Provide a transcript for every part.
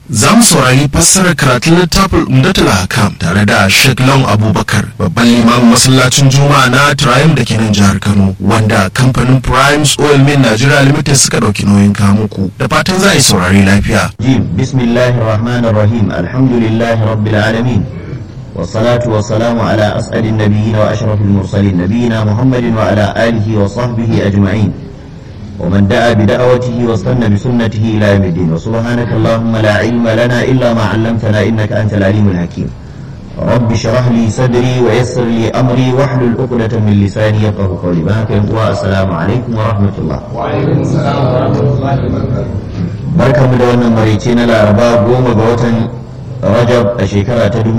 za mu saurari fassarar karatun littafin umdatul hakam tare da Sheikh Long Abubakar babban limamin masallacin Juma'a na Triumph da ke nan jihar Kano wanda kamfanin Primes Oil Mill Nigeria Limited suka dauki nauyin kamuku da fatan za a yi saurari lafiya. بسم الله الرحمن الرحيم الحمد لله رب العالمين والصلاة والسلام على أسعد النبيين وأشرف المرسلين نبينا محمد وعلى آله وصحبه أجمعين ومن دعا بدعوته واستنى بسنته إلى يوم الدين وسبحانك اللهم لا علم لنا إلا ما علمتنا إنك أنت العليم الحكيم رب اشرح لي صدري ويسر لي أمري واحلل عقدة من لساني يفقه قولي بارك والسلام عليكم ورحمة الله وعليكم السلام ورحمة الله وبركاته barkanmu da wannan marice na laraba goma ga watan rajab a shekara ta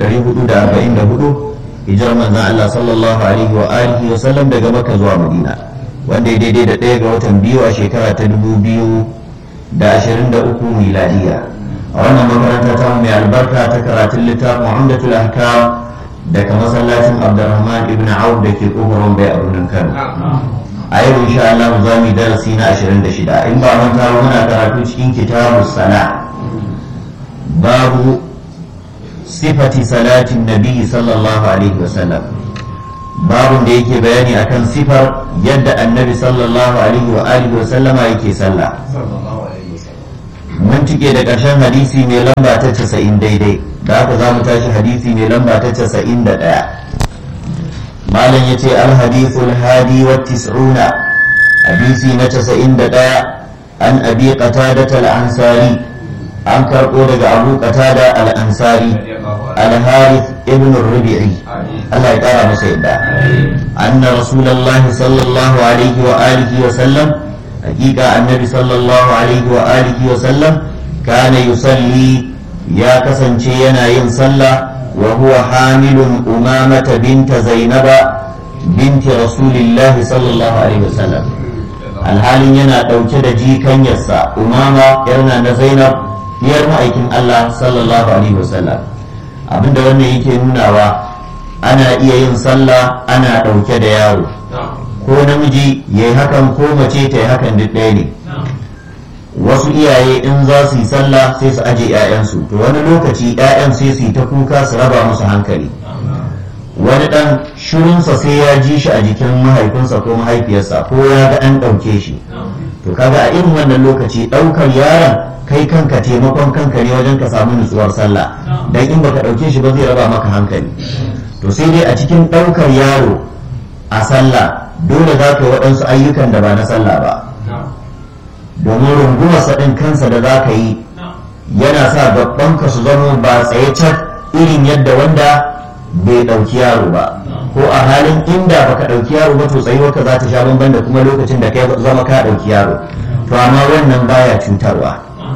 1444 hijirar manzan Allah sallallahu alaihi wa alihi wa sallam daga maka zuwa madina wanda ya daidai da ɗaya ga watan biyu a shekara ta 2023 miladiya a wannan makaranta ta mai albarka ta karatun littafin muhammadul ahkam daga masallacin abdurrahman ibn auf da ke kofar bai a birnin kano a yau insha Allah za mu yi darasi na 26 in ba manta ba muna karatu cikin kitabu sala babu sifati salatin nabi sallallahu alaihi wasallam babun da yake bayani akan sifar yadda annabi sallallahu alaihi wa alihi wa sallama yake sallah mun cike da ƙarshen hadisi mai lamba ta 90 daidai da haka za mu tashi hadisi mai lamba ta 91 malam ya ce alhadithul hadi wa tis'una hadisi na casa'in da ɗaya an abi qatada al-ansari an karɓo daga abu qatada al-ansari al-harith ibn rubi'i Allah ya ƙara masa yadda anna rasulullah sallallahu alaihi wa alihi wa sallam hakika annabi sallallahu alaihi wa alihi wa sallam kana yusalli ya kasance yana yin sallah وهو حامل أمامة بنت زينب بنت رسول الله صلى الله عليه وسلم alhalin yana ɗauke da jikan yassa umama yarna na zainab diyar ma'aikin allah sallallahu alaihi wasallam abinda wannan yake nunawa ana iya yin sallah ana ɗauke da yaro ko namiji ya yi hakan ko mace ta yi hakan duk ɗaya ne wasu iyaye in za su yi sallah sai su aje 'ya'yansu to wani lokaci 'ya'yan sai su yi ta kuka su raba musu hankali wani dan shirinsa sai ya ji shi a jikin mahaifinsa ko mahaifiyarsa ko ya ga an ɗauke shi to kaga a irin wannan lokaci ɗaukar yaron kai kanka taimakon kanka ne wajen ka samu nutsuwar sallah dan in baka ɗauke shi ba zai raba maka hankali to sai dai a cikin ɗaukar yaro a sallah dole za ka yi waɗansu ayyukan da ba na sallah ba domin rungumarsa ɗin kansa da za ka yi yana sa ka su zama ba tsaye cak irin yadda wanda bai ɗauki yaro ba ko a halin inda baka ɗauki yaro ba to tsayuwarka za ta sha bamban da kuma lokacin da ka zama ka ɗauki yaro to amma wannan baya cutarwa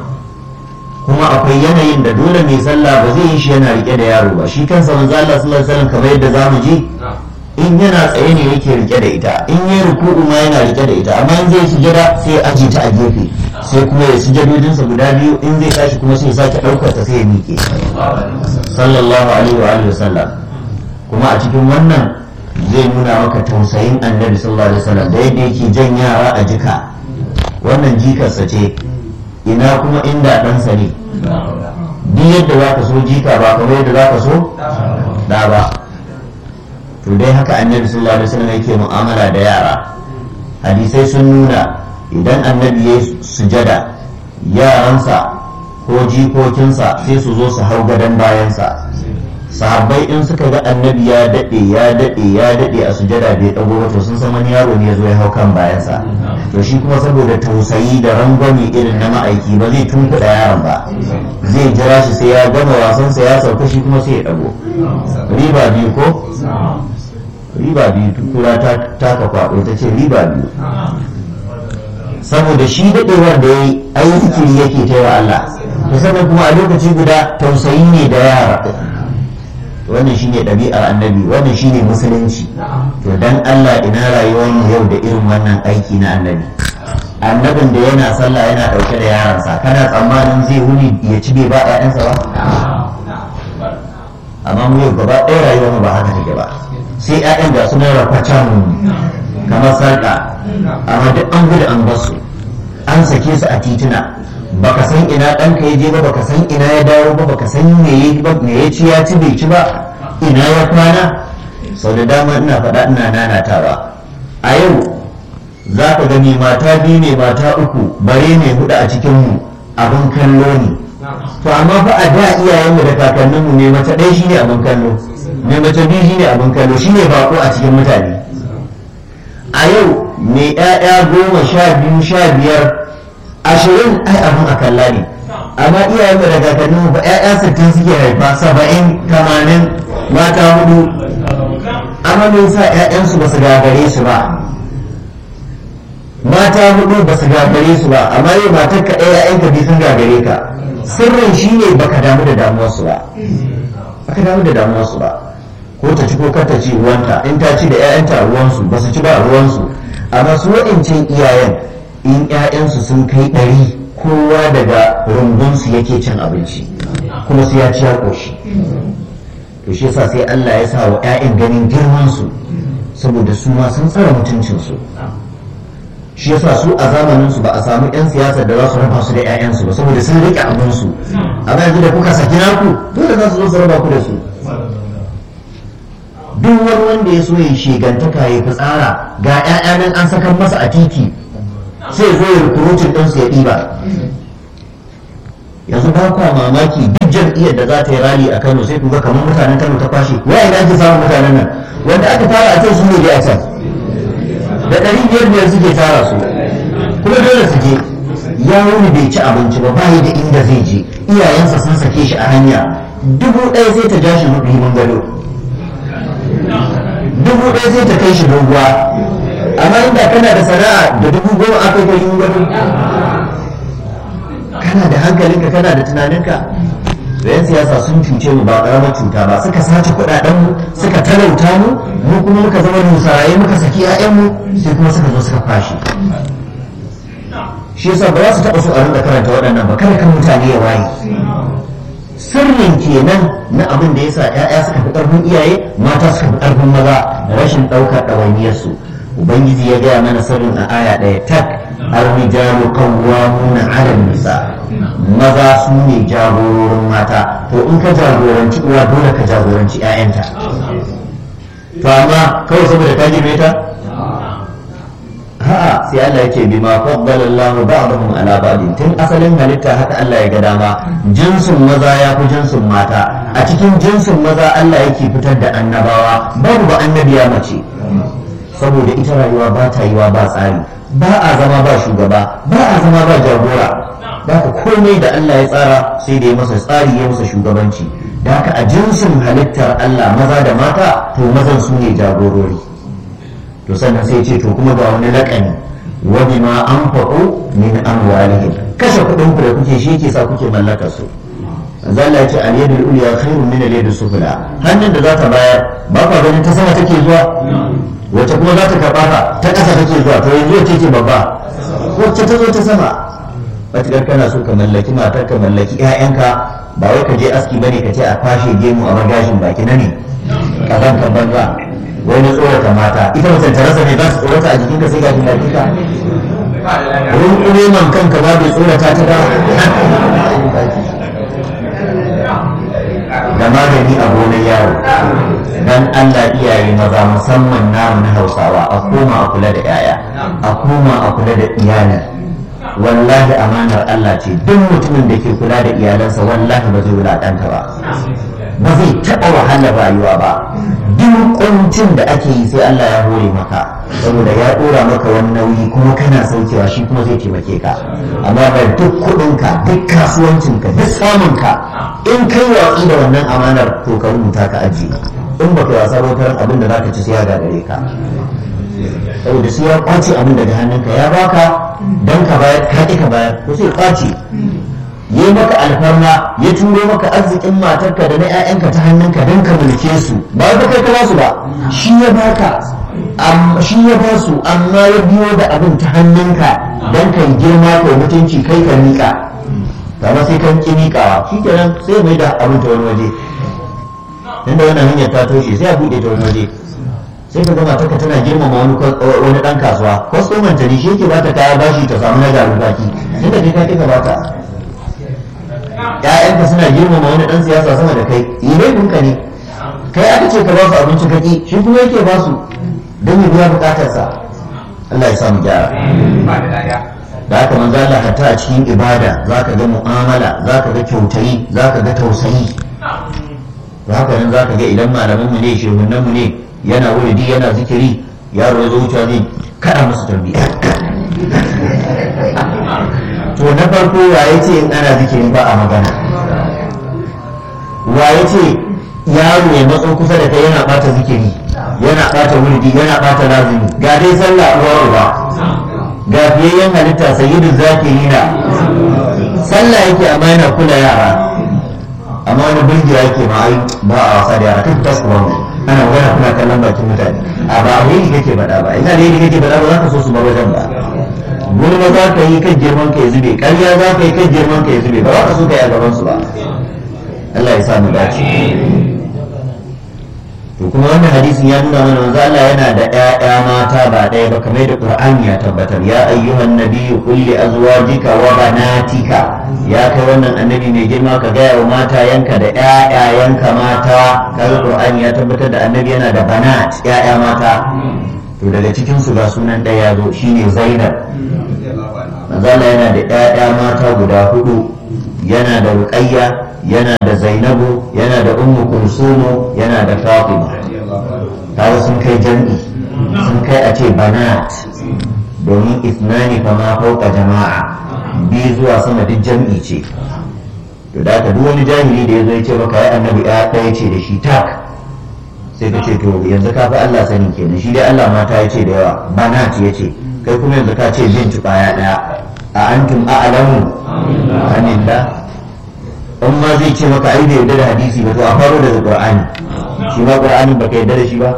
kuma akwai yanayin da dole mai sallah ba zai yi shi yana rike da yaro ba shi kansa manzo Allah sallallahu alaihi wasallam kamar yadda zamu ji in yana tsaye ne yake rike da ita in yi ruku'u ma yana rike da ita amma in zai sujada sai aji ta a gefe sai kuma ya sujadodinsa guda biyu in zai tashi kuma sai ya sake ɗaukar ta sai ya miƙe sallallahu alaihi wa alihi wasallam kuma a cikin wannan zai nuna maka tausayin annabi sallallahu alaihi wasallam da yadda yake jan yara a jika wannan jikarsa ce ina kuma inda ɗansa ne duk yadda za ka so jika ba kamar yadda za ka so da ba to dai haka annabi sallallahu alaihi wasallam yake mu'amala da yara hadisai sun nuna idan annabi ya sujada yaransa ko jikokinsa sai su zo su hau gadon bayansa sahabbai in suka ga annabi ya daɗe ya daɗe ya daɗe a sujada bai ɗago ba to sun san wani yaro ne ya zo ya hau kan bayansa to shi kuma saboda tausayi da rangwame irin na ma'aiki ba zai tunkuɗa yaron ba zai jira shi sai ya gama wasansa ya sauka shi kuma sai ya ɗago riba biyu ko riba biyu tukura ta taka kwaɗo ta ce riba biyu saboda shi daɗewar da ya yi aiki yake ta wa Allah to sannan kuma a lokaci guda tausayi ne da yara wannan shine ɗabi'ar annabi wannan shine musulunci to dan Allah ina rayuwar mu yau da irin wannan aiki na annabi annabin da yana sallah yana ɗauke da yaransa kana tsammanin zai wuni ya ci bai ba ƴaƴansa ba amma mu yau gaba ɗaya rayuwar mu ba haka take ba sai ƴaƴan da su rafa can kamar sarƙa amma duk an gudu an basu an sake su a tituna baka san ina ɗanka ya je ba baka san ina ya dawo ba baka san me ya ba me ya ci ya ci bai ci ba ina ya kwana sau da dama ina faɗa ina nanatawa a yau za ka gani mata biyu ne mata uku bare ne hudu a cikinmu abin kallo ne to amma fa a da iyayenmu da kakanninmu ne mace ɗaya shine abin kallo ne mace biyu shine abin kallo shine bako a cikin mutane a yau mai ƴaƴa goma sha biyu sha biyar ashirin ai abin a kalla ne amma iyayenmu da kakanninmu ba ƴaƴa sittin suke haifa saba'in tamanin mata hudu amma me yasa ƴaƴansu ba su gagare su ba mata hudu ba su gagare su ba amma yau matar ka ɗaya ƴaƴanka biyu sun gagare ka sirrin shi ne baka damu da damuwarsu ba baka damu da damuwarsu ba ko ta ci ko kar ta ci ruwanta in ta ci da ƴaƴanta ruwansu ba su ci ba ruwansu amma su waɗancan iyayen in ƴaƴansu sun kai ɗari kowa daga rumbunsu yake cin abinci kuma su ya ci ya ƙoshi to shi yasa sai Allah ya sa wa ƴaƴan ganin girman su saboda su ma sun tsara mutuncin su shi yasa su a zamanin su ba a samu ƴan siyasa da za su raba su da ƴaƴansu ba saboda sun rike abin su amma yanzu da kuka saki naku dole za su zo su raba ku da su duk wani wanda ya so ya shegantaka ya fitsara ga ƴaƴa nan an saka masa a titi sai zo ya rukurutun ɗinsu ya ɗiba yanzu ba kwa mamaki duk jam'iyyar da za ta yi rali a Kano sai ku ga kamar mutanen Kano ta kwashe wa ina ake samun mutanen nan wanda aka tara a can su ne a can da ɗari biyar biyar suke tara su kuma dole su je ya wuni bai ci abinci ba bayi da inda zai je iyayensa sun sake shi a hanya dubu ɗaya sai ta ja shi himin gado dubu ɗaya sai ta kai shi doguwa amma inda kana da sana'a da dubu goma aka kai himin gado kana da hankalinka kana da tunaninka da yan siyasa sun cuce mu ba karamar cuta ba suka sace kudaden mu suka talauta mu mu kuma muka zama musaraye muka saki ƴaƴan mu sai kuma suka zo suka kwashe shi yasa ba za su taɓa so a rinka karanta waɗannan ba kada kan mutane ya waye sirrin kenan na abin da yasa ƴaƴa suka fi ƙarfin iyaye mata suka fi ƙarfin maza da rashin ɗaukar ɗawainiyarsu ubangiji ya gaya mana sirrin a aya ɗaya tak الرجال قوامون على النساء maza su ne jagororin mata to in ka jagoranci uwa dole ka jagoranci 'ya'yanta to amma kawai saboda ka girme ta a'a sai Allah yake bima faddala Allahu ba'dahum ala ba'din tun asalin halitta haka Allah ya ga dama jinsin maza ya fi jinsin mata a cikin jinsin maza Allah yake fitar da annabawa babu ba annabiya mace saboda ita rayuwa ba ta yiwa ba tsari ba a zama ba shugaba ba a zama ba jagora da haka komai da Allah ya tsara sai da ya masa tsari ya masa shugabanci da haka a jinsin halittar Allah maza da mata to mazan su ne jagorori to sannan sai ce to kuma ga wani laƙani wa bima anfaqu min amwalihim kashe kuɗin ku da kuke shi yake sa kuke mallakar su zalla ya ce al yadul ulya khairun min al yadus sufla hannun da za ta bayar ba ka ganin ta sama take zuwa wacce kuma za ta karɓa ka ta ƙasa take zuwa to yanzu wacce ce babba wacce ta zo ta sama matuƙar kana so ka mallaki matar ka mallaki 'ya'yanka ba wai ka je aski bane ka ce a kwashe gemu a magashin baki na ne kazan kan banza wai na tsorata mata ita mace ta rasa ne za ta tsorata a jikinka sai gashin baki ka rungume man kanka ba bai tsorata ta ba da magani a gonar yaro dan Allah iyaye maza musamman namu na Hausawa a koma a kula da yaya a koma a kula da iyali wallahi amanar Allah ce duk mutumin da ke kula da iyalansa wallahi ba zai wulaƙanta ba ba zai taɓa wahalar rayuwa ba duk kuncin da ake yi sai Allah ya hore maka saboda ya ɗora maka wani nauyi kuma kana saukewa shi kuma zai taimake ka amma da duk kuɗinka duk kasuwancinka duk samunka in kai watsi da wannan amanar to ka rubuta ka ajiye in ba ka wasa bautar abin da zaka ci sai ya gagare ka saboda sai ya kwace abin daga hannunka ya baka dan ka bayar ka ki ka bayar ko sai kwace yi maka alfarma ya turo maka arzikin matarka da na 'ya'yanka ta hannunka don ka mulke su ba wai kai ka su ba shi ya baka shi ya ba su amma ya biyo da abin ta hannunka don ka yi girma ko mutunci kai ka miƙa kama sai kan ki miƙawa shi kenan sai mai da abin ta wani waje inda wannan hanyar ta toshe sai a buɗe ta wani waje sai ka gama taka tana girmama wani wani ɗan kasuwa kwastoman ta ne shi yake bata kaya bashi ta samu na garin baki inda kai ka kika bata ƴaƴanka suna girmama wani ɗan siyasa sama da kai yi laifinka ne kai aka ce ka ba su abinci kaki shi kuma yake ba su don ya biya bukatarsa Allah ya samu gyara da haka manzo Allah hatta a cikin ibada zaka ga mu'amala zaka ga kyautayi zaka ga tausayi da haka nan zaka ga idan malaman mu ne shehunan mu ne yana wuridi yana zikiri yaro ya zo wucewa zai kada masa tarbiyya to na farko waye ce in ana zikiri ba a magana waye ce yaro ya matso kusa da kai yana bata zikiri yana bata wuridi yana bata lazimi ga dai sallah uwa uba ga fiyayyen halitta sayyidu zakirina sallah yake amma yana kula yara amma wani birgiya yake ma ai ba a wasa da yara kan tasu ba ana magana kuna kallon bakin mutane a ba a yi kake faɗa ba ina da yi kake faɗa ba za ka so su bar wajen ba gulma za ka yi kan girman ka ya zube ƙarya za ka yi kan girman ka ya zube ba za ka so ka yi a gaban su ba Allah ya sa mu dace to kuma wannan hadisin ya nuna mana manzo Allah yana da ƴaƴa mata ba ɗaya ba kamar da Qur'ani ya tabbatar ya ayyuhan nabiyyu qul li azwajika wa banatika ya kai wannan annabi mai girma ka gaya wa mata yanka da ƴaƴayanka mata kaga Qur'ani ya tabbatar da annabi yana da banat ƴaƴa mata to daga cikin su ga sunan ɗaya ya zo shine Zainab manzo Allah yana da ƴaƴa mata guda hudu yana da Ruqayya yana da Zainabu yana da Ummu Kulsumu yana da Fatima kaga sun kai jam'i sun kai a ce banat domin isnani fa ma fauka jama'a biyu zuwa sama duk jam'i ce to da ka duk wani jahili da ya zo ya ce maka ya annabi ya ɗaya ce da shi tak sai ka ce to yanzu ka fi Allah sani kenan shi dai Allah mata ya ce da yawa banat ya ce kai kuma yanzu ka ce bin ya ɗaya a antum a'lamu anillah in ma zai ce maka ai bai yarda da hadisi ba to a faro daga qur'ani shi ma qur'ani baka yarda da shi ba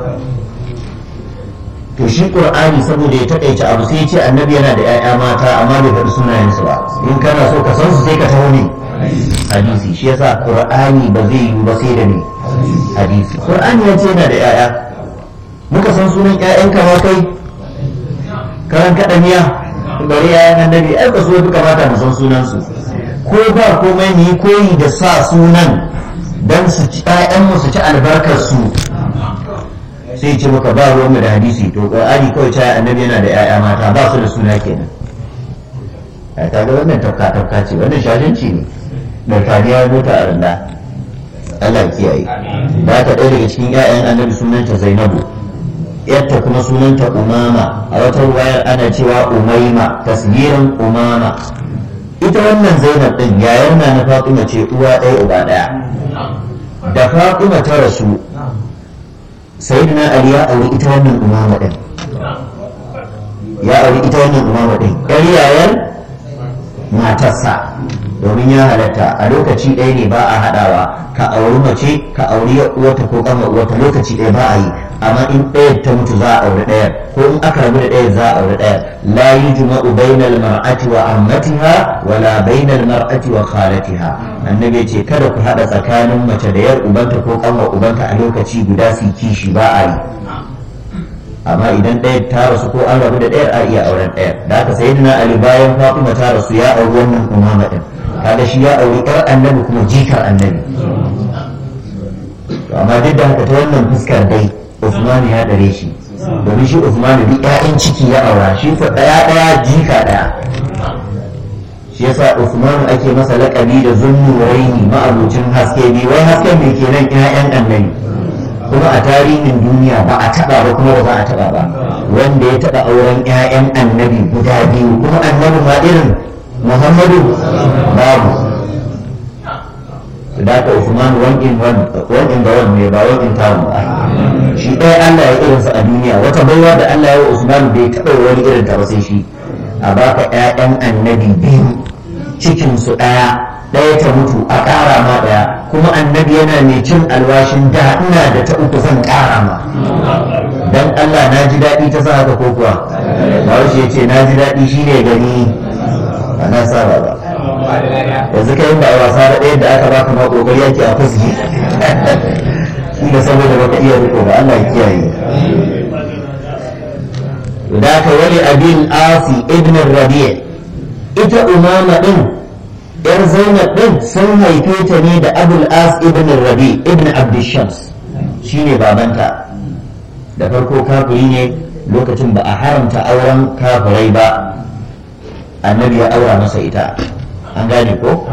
to shi qur'ani saboda ya takaice abu sai ya ce annabi yana da 'ya'ya mata amma bai faɗi sunayensu ba in kana so ka san su sai ka taho ne hadisi shi yasa qur'ani ba zai yi ba sai da ne hadisi qur'ani ya ce yana da 'ya'ya muka san sunan 'ya'yanka ma kai karan kaɗa miya bari 'ya'yan annabi ai ba su fi kamata mu san sunansu ko ba komai mu yi koyi da sa sunan don su ci mu su ci albarkar su sai ce maka ba ruwan mu da hadisi to qur'ani kawai ta annabi yana da 'ya'ya mata ba su da suna kenan ai kaga wannan tafka tafka ce wannan shashanci ne da kariya mota a randa Allah ya kiyaye ba ta ɗaya daga cikin 'ya'yan annabi sunanta Zainabu yarta kuma sunanta Umama a wata wayar ana cewa Umaima tasgirin Umama ita wannan zainab din yayar na na fatima ce uwa ɗaya uba ɗaya da fatima ta rasu sayyidina ali ya auri ita wannan umama din ya auri ita wannan umama din ɗan yayar matarsa domin ya halatta a lokaci ɗaya ne ba a haɗawa ka auri mace ka auri uwata ko kama uwata lokaci ɗaya ba a yi amma in ɗayar ta mutu za a auri ɗayar ko in aka rabu da ɗayar za a auri ɗayar la yujma'u bainal mar'ati wa ammatiha wala bainal mar'ati wa khalatiha annabi ce kada ku haɗa tsakanin mace da yar ubanta ko kama ubanta a lokaci guda su kishi ba a yi amma idan ɗaya ta rasu ko an rabu da ɗayar a iya auren ɗayar da aka sayi na ali bayan fatima ta rasu ya auri wannan umama ɗin kaga shi ya auri ƴar annabi kuma jikar annabi amma duk da haka ta wannan fuskar dai usman ya ɗare shi domin shi usman duk ƴaƴan ciki ya aura shi fa ɗaya ɗaya jika ɗaya shi yasa usman ake masa laƙabi da zunnuraini ma'abucin haske ne wai hasken me kenan ƴaƴan annabi kuma a tarihin duniya ba a taba ba kuma ba za a taba ba wanda ya taba auren 'ya'yan annabi guda biyu kuma annabi ma irin muhammadu babu da ka usman one in one one in the one ne ba one in town ba shi ɗaya allah ya irinsa a duniya wata baiwa da allah ya wa usman bai taɓa wani irin ta ba sai shi a baka 'ya'yan annabi biyu cikinsu ɗaya ɗaya ta mutu a ƙara ma ɗaya kuma annabi yana mai cin alwashin da ina da ta uku zan ƙara ma dan Allah na ji daɗi ta sa haka ko kuwa Bahaushe ya ce na ji daɗi shi ne gani ba na saba ba yanzu kai ba a wasa da ɗaya da aka baka ma ƙoƙari yake a fuski shi da saboda baka iya riko ba Allah ya kiyaye da ka wani abin asi ibn rabi' ita umama din yar zainab din sun haife ta ne da abul as ibn rabi ibn abdishams shine babanta da farko kafiri ne lokacin ba a haramta auren kafirai ba annabi ya aura masa ita an gane ko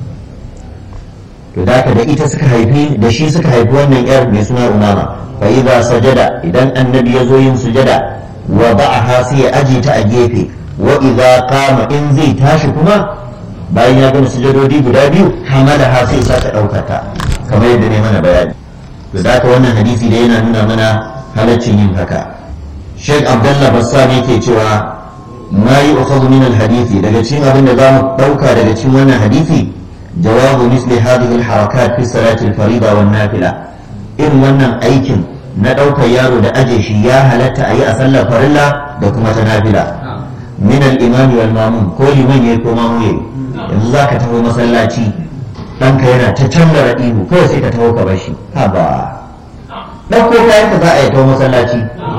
to da da ita suka haifi da shi suka haifi wannan yar mai suna umama fa idza sajada idan annabi ya zo yin sujada wa ba'aha sai ya aje ta a gefe wa idza qama in zai tashi kuma bayan ya gama sujadodi guda biyu hamada ha sai sa ta dauka ta kamar yadda ne mana bayani to da wannan hadisi da yana nuna mana halaccin yin haka Sheikh Abdullah Bassam yake cewa ma yi ukhadhu min al-hadisi daga cikin abin da zamu dauka daga cikin wannan hadisi jawabu misli hadhihi al-harakat fi salati al-farida wan nafila irin wannan aikin na daukar yaro da aje shi ya halatta a yi a sallar farilla da kuma ta nafila min al-imam wal mamun ko liman yayi ko mamu yayi yanzu zaka taho masallaci ɗanka yana ta canza ihu kawai sai ka taho ka bar shi ha ba ɗauko kayan ka za a yi taho masallaci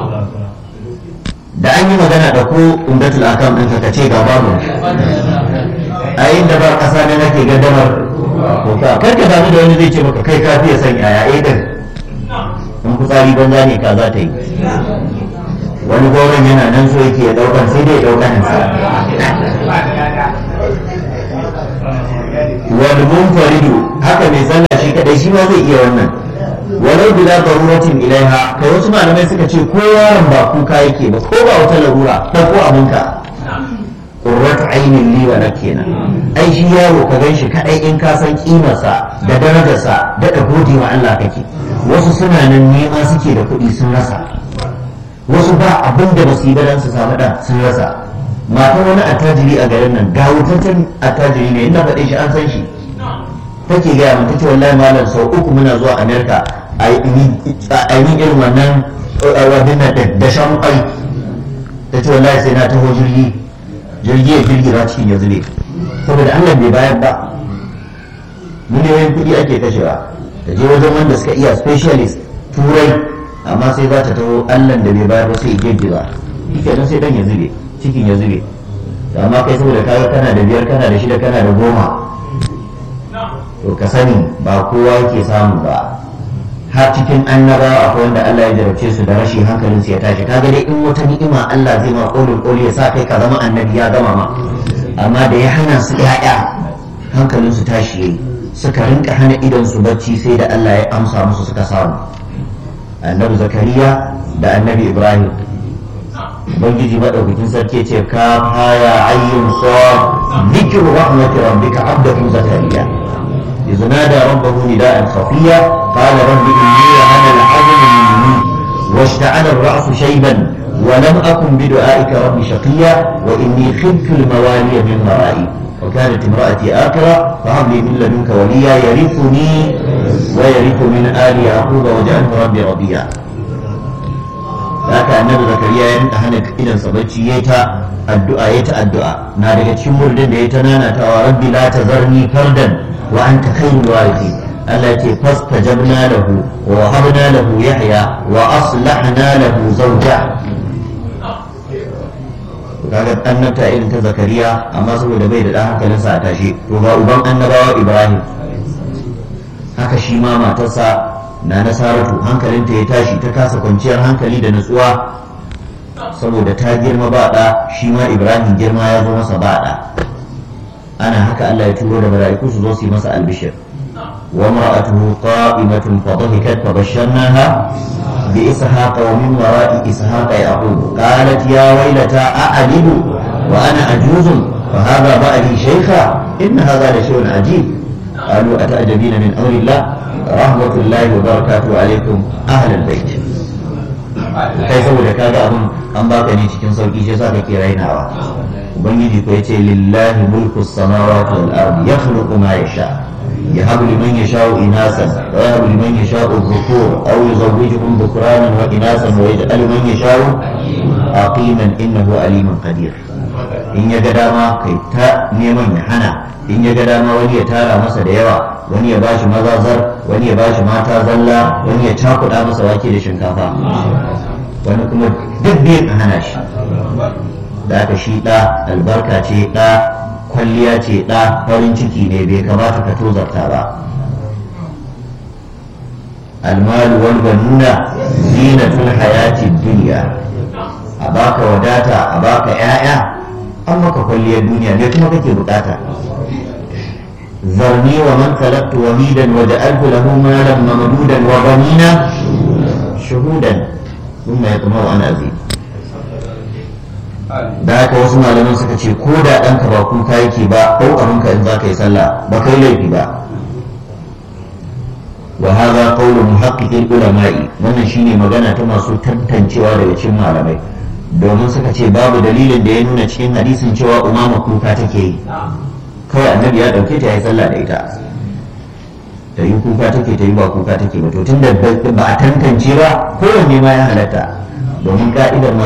da an yi magana da ko umdatul akam ɗinka ka ce ga babu a inda ba ƙasa ne nake gaddamar kuka kar ka damu da wani zai ce maka kai ka fiye son yaya eh din in kutsari banza ne ka za ta yi wani gwauron yana nan so yake ya ɗaukan sai dai ya ɗaukan sa wal munfaridu haka mai sallah shi kadai shi ma zai iya wannan walau bila daruratin ilaiha kai wasu malamai suka ce ko yaron ba kuka yake ba ko ba wata larura ko abinka qurratu ainin li wa kenan ai shi yaro ka gan shi kadai in ka san kimarsa da darajarsa da ka gode wa Allah kake wasu suna nan nema suke da kuɗi sun rasa wasu ba abin da ba su yi ba dan su samu da sun rasa matan wani attajiri a garin nan ga wutaccen attajiri ne inda faɗe shi an san shi take gaya mun tace wallahi malam sau uku muna zuwa america a yi irin wannan wadin na da shan kwai ta ce wallahi sai na taho jirgi jirgi ya girgira cikin ya zube saboda allah bai bayar ba miliyoyin kuɗi ake kashewa ta je wajen wanda suka iya specialist turai amma sai za ta taho allah da bai bayar ba sai girgiza shi sai dan ya zube cikin ya zube amma kai saboda kaga kana da biyar kana da shida kana da goma to ka sani ba kowa yake samu ba har cikin annabawa akwai wanda Allah ya jarabce su da rashin hankalin su ya tashi kaga dai in wata ni'ima Allah zai ma kolin koli ya sa kai ka zama annabi ya gama ma amma da ya hana su ya'ya hankalin su tashi yayi suka rinka hana idan su bacci sai da Allah ya amsa musu suka samu annabi zakariya da annabi ibrahim ubangiji madaukakin sarki ce ka haya ayyun sad dhikru rahmati rabbika abdahu zakariya إذ نادى ربه نداء خفيا قال رب إني وهن العظم مني واشتعل الرأس شيبا ولم أكن بدعائك رب شقيا وإني خفت الموالي من ورائي وكانت امرأتي آكرة فهب لي من لدنك وليا يرثني ويرث من آل يعقوب واجعله ربي رضيا haka annabi zakariya ya rinka hana idan sa bacci yayi ta addu'a yayi ta addu'a na daga cikin murdin da yayi ta nanatawa rabbi la tazarni fardan wa anta khairul warithin Allah ce fastajabna lahu wa wahabna lahu yahya wa aslahna lahu zawja kaga annabta irin ta zakariya amma saboda bai da dan hankalinsa a tashi to ga uban annabawa ibrahim haka shi ma matarsa na nasaratu hankalinta ya tashi ta kasa kwanciyar hankali da nutsuwa saboda ta girma ba ɗa shi ma ibrahim girma ya zo masa ba ɗa ana haka allah ya turo da mala'iku su zo su yi masa albishir wa mar'atuhu qa'imatun fa dhahikat fa basharnaha bi ishaqa wa min wara'i ishaqa yaqub qalat ya waylata a'alidu wa ana ajuzun fa hadha ba'li shaykha in hadha la shay'un ajib قالوا أتعجبين من أمر الله رحمة الله وبركاته عليكم أهل البيت kai saboda kaga abun an baka ne cikin sauki shi yasa kake rainawa ubangiji ko yace lillahi mulku samawati wal ardi yakhluqu ma yasha yahabu liman yasha'u inasan wa yahabu liman yasha'u dhukur aw yuzawwijuhum dhukranan wa inasan wa yaj'alu man yasha'u aqiman innahu alimun qadir in ya ga dama kai ta neman ya hana in ya ga dama wani ya tara masa da yawa wani ya bashi mazazar wani ya bashi mata zalla wani ya cakuɗa masa wake da shinkafa wani kuma duk biyun a hana shi da aka shi ɗa albarka ce ɗa kwalliya ce ɗa farin ciki ne bai kamata ka tozarta ba almalu wal banuna zinatul hayati dunya a baka wadata a baka 'ya'ya an maka kwalliyar duniya me kuma kake bukata zarni wa man khalaqtu wahidan wa ja'altu lahu malan mamdudan wa banina shuhudan thumma yatma'u an azid da haka wasu malaman suka ce ko da ɗanka ba kuka yake ba ko abinka in za ka yi sallah ba kai laifi ba wa hadha qawlu muhaqqiqil ulama'i wannan shine magana ta masu tantancewa daga cikin malamai domin suka ce babu dalilin da ya nuna cikin hadisin cewa umama kuka take yi kawai annabi ya dauke ta ya yi sallah da ita ta yi kuka take ta yi ba kuka take ba to tunda ba a tantance ba kowanne ma ya halatta domin ka'idar